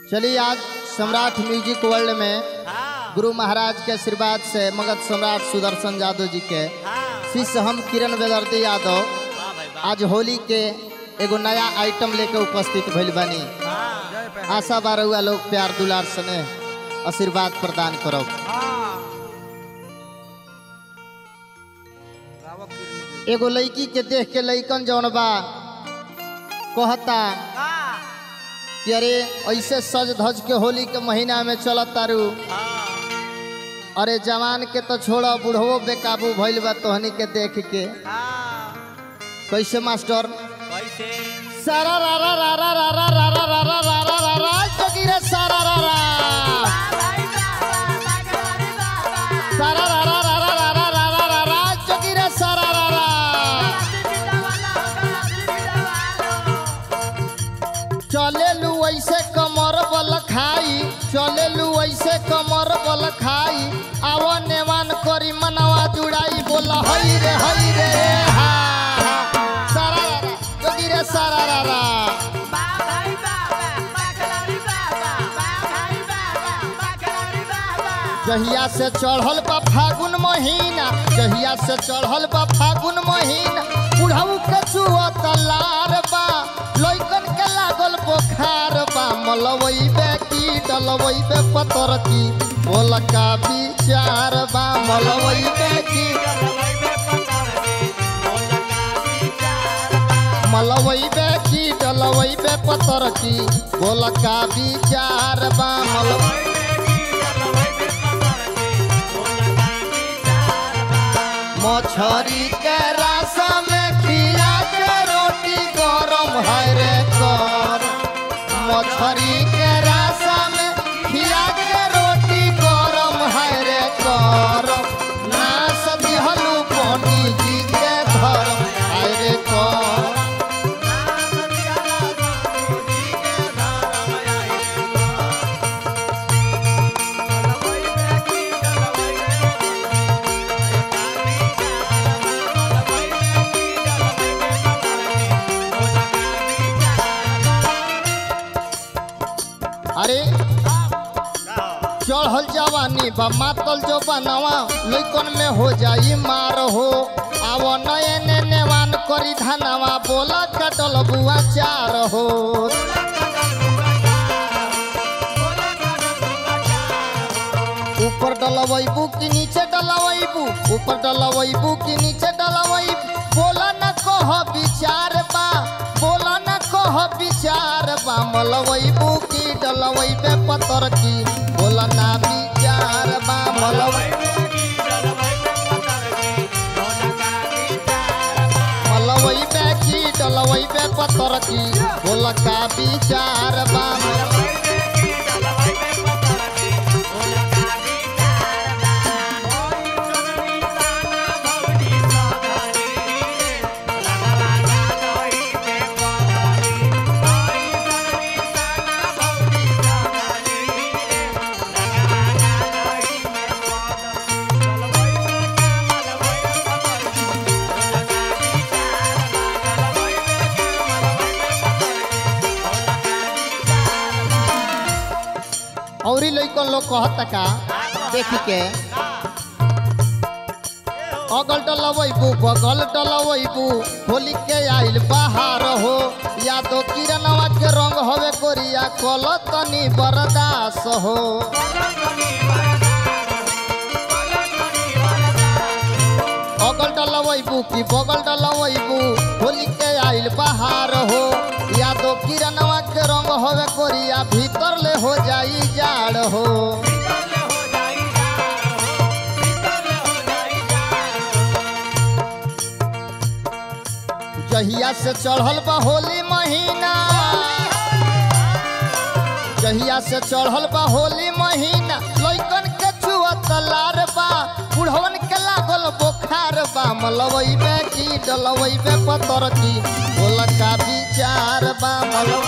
चलिए आज सम्राट music world में हाँ गुरु महाराज के आशीर्वाद से मगध सम्राट सुदर्शन यादव जी के हाँ शिष्य हम किरण बेदर्दी यादव वाह भाई वाह आज होली के एगो नया आइटम लेके उपस्थित भइल बानी हाँ आशा बा रउआ लोग प्यार दुलार सने आशीर्वाद प्रदान करब एगो लड़की के देख के लइकन जौन बा कहता कि अरे ऐसे सज धज के होली के महीना में चलत तारू हाँ अरे जवान के तो छोड़ा बूढ़ो बेकाबू भइल बा तोहनी के देख के हाँ कैसे मास्टर कैसे सारा रा रा रा रा रा रा रा रा रा रा रा रा रा जोगी रे सारा रा रा सारा रा रा रा रा रा रा रा रा रा रा जोगी रे सारा रा रा चले लू ऐसे कमर बल खाई चले लू ऐसे कमर बल खाई आव नेवान करी मनवा जुड़ाई बोल हई रे हई रे हा सारा रा रा जोगी रे सारा रा रा जहिया से चढ़ल बा फागुन महीना जहिया से चढ़ल बा फागुन महीना बुढ़ऊ के चुअत लार बा लइकन के लागल बोखार बा मलवई बे की डलवई बे पतर की बोल का विचार बा मलवई बे की मलवई बे की डलवई बे पतर की बोल का विचार बा मलवई मछरी के रासा में खिया के रोटी गरम है रे कर मछरी के रासा में खिया के रोटी गरम है रे कर नास दिहलू पंडित जी के धर्म है रे कर अरे चढ़ल जवानी बा मातल जो बनवा लइकन में हो जाई मार हो आव नए ने नेवान करी धनवा बोला कटल बुआ चार हो ऊपर डलवैबू कि नीचे डलवैबू ऊपर डलवैबू कि नीचे डलवैबू बोला न कह विचार बा बोला न कह विचार बा मलवैबू कि डलवैबे पतर की बोला ना विचार बा मलवै मलवैबे की डलवैबे पतर की बोला का विचार बा औरी लइकन लोग कहता का देख के अगल डलवैबू बगल डलवैबू होली के आइल बाहर हो या तो किरणवा के रंग हवे कोरिया कल तनी बरदास हो अगल डलवैबू की बगल डलवैबू होली के आइल बाहर हो या तो किरणवा के रंग हवे कोरिया भीतर ले हो जाई जाड़ हो जहिया से चढ़ल बा होली महीना जहिया से चढ़ल बा होली महीना लइकन के छुअत लार बा बुढ़वन के लागल बोखार बा मलवई में की डलवई में पतर की बोल का विचार बा मलवई